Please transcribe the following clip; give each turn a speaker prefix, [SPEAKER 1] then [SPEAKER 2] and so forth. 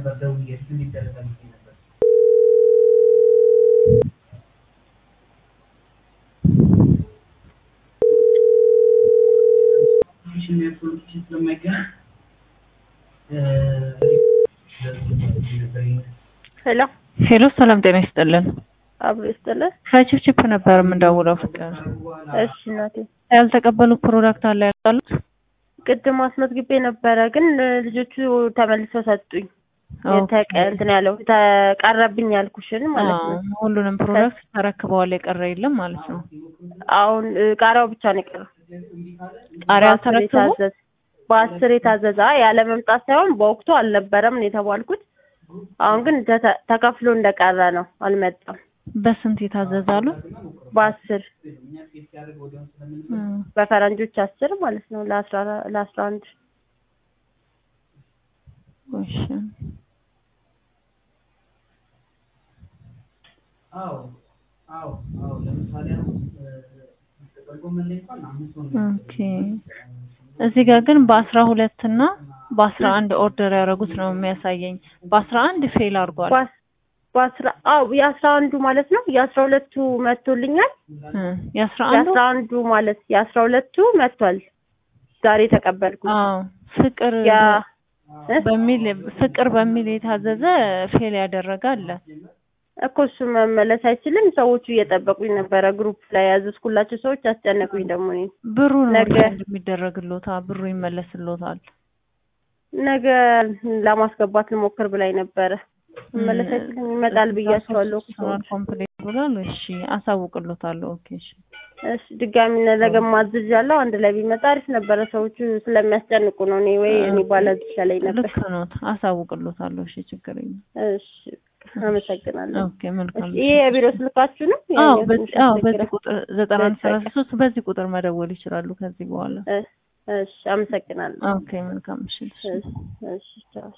[SPEAKER 1] ነበር ደውዬ እሱ እንዲደረጋል ነበር። ስለማይገናኝ
[SPEAKER 2] ሄሎ
[SPEAKER 3] ሄሎ ሰላም ጤና ይስጥልን።
[SPEAKER 2] አብሮ ይስጥልን።
[SPEAKER 3] ከቺፕቺፕ ነበር የምንደውለው ፍቅር።
[SPEAKER 2] እሺ እናቴ
[SPEAKER 3] ያልተቀበሉ ፕሮዳክት አለ ያሉት?
[SPEAKER 2] ቅድም አስመዝግቤ ነበረ ግን ልጆቹ ተመልሰው ሰጡኝ። የተቀ እንትን ያለው ተቀረብኝ ያልኩሽን ማለት ነው።
[SPEAKER 3] አዎ፣ ሁሉንም ፕሮዳክት ተረክበዋል። የቀረ የለም ማለት ነው።
[SPEAKER 2] አሁን እ, ቃሪያው ብቻ ነው የቀረው።
[SPEAKER 3] ቃሪያ
[SPEAKER 2] በአስር
[SPEAKER 3] አልተረከቡ?
[SPEAKER 2] የታዘዘ በአስር የታዘዘ አይ ያለ መምጣት ሳይሆን በወቅቱ አልነበረም ነው የተባልኩት። አሁን ግን ተተ- ተከፍሎ እንደቀረ ነው አልመጣም።
[SPEAKER 3] በስንት የታዘዛሉ?
[SPEAKER 2] በአስር
[SPEAKER 3] እም፣
[SPEAKER 2] በፈረንጆች አስር ማለት ነው ለአስራ ለአስራ አንድ
[SPEAKER 3] እሺ።
[SPEAKER 1] አዎ አዎ አዎ ለምሳሌ አሁን ጥቅል ጎመን ላይ እንኳን አምስት ሆነ
[SPEAKER 3] ኦኬ። እዚህ ጋር ግን በአስራ ሁለት እና በአስራ አንድ ኦርደር ያደረጉት ነው የሚያሳየኝ። በአስራ አንድ ፌል አድርጓል።
[SPEAKER 2] በአስ- በአስራ አዎ የአስራ አንዱ ማለት ነው የአስራ ሁለቱ መጥቶልኛል።
[SPEAKER 3] እም፣ የአስራ አንዱ
[SPEAKER 2] የአስራ አንዱ ማለት የአስራ ሁለቱ መጥቷል። ዛሬ ተቀበልኩት።
[SPEAKER 3] አዎ ፍቅር
[SPEAKER 2] ያ እ?
[SPEAKER 3] በሚል ፍቅር በሚል የታዘዘ ፌል ያደረገ አለ።
[SPEAKER 2] እኮ እሱ መመለስ አይችልም። ሰዎቹ እየጠበቁኝ ነበረ። ግሩፕ ላይ ያዘዝኩላቸው ሰዎች አስጨነቁኝ። ደግሞ እኔን
[SPEAKER 3] ብሩ ነው
[SPEAKER 2] ነገ-
[SPEAKER 3] ሪፈንድ የሚደረግሎታል። ብሩ ይመለስሎታል።
[SPEAKER 2] ነገ ለማስገባት ልሞክር ብላኝ ነበረ። መመለስ አይችልም። ይመጣል ብያቸዋለሁ እኮ
[SPEAKER 3] ሶናል
[SPEAKER 2] ሰዎች።
[SPEAKER 3] ኮምፕሌት ብሏል። እሺ አሳውቅሎታለሁ። ኦኬ እሺ
[SPEAKER 2] እሺ ድጋሚ ነገ ማዝዝ ያለው አንድ ላይ ቢመጣ አሪፍ ነበረ። ሰዎቹ ስለሚያስጨንቁ ነው። እኔ ወይ እኔ ባላዝ ይሻለኝ ነበር።
[SPEAKER 3] ልክ ነው። አሳውቅሎታለሁ። እሺ ችግር የለም።
[SPEAKER 2] እሺ አመሰግናለሁ።
[SPEAKER 3] ኦኬ መልካም።
[SPEAKER 2] እሺ ይሄ የቢሮ ስልካችሁ ነው?
[SPEAKER 3] አዎ
[SPEAKER 2] ያኛው
[SPEAKER 3] በዚህ
[SPEAKER 2] ትንሽ
[SPEAKER 3] አዎ በዚህ
[SPEAKER 2] ያስቸግራል።
[SPEAKER 3] ቁጥር ዘጠና አንድ
[SPEAKER 2] በቃ።
[SPEAKER 3] ሰላሳ ሶስት በዚህ ቁጥር መደወል ይችላሉ ከዚህ በኋላ።
[SPEAKER 2] እ- እሺ አመሰግናለሁ።
[SPEAKER 3] ኦኬ መልካም። እሺ እሺ።
[SPEAKER 2] እሺ እሺ ቻው።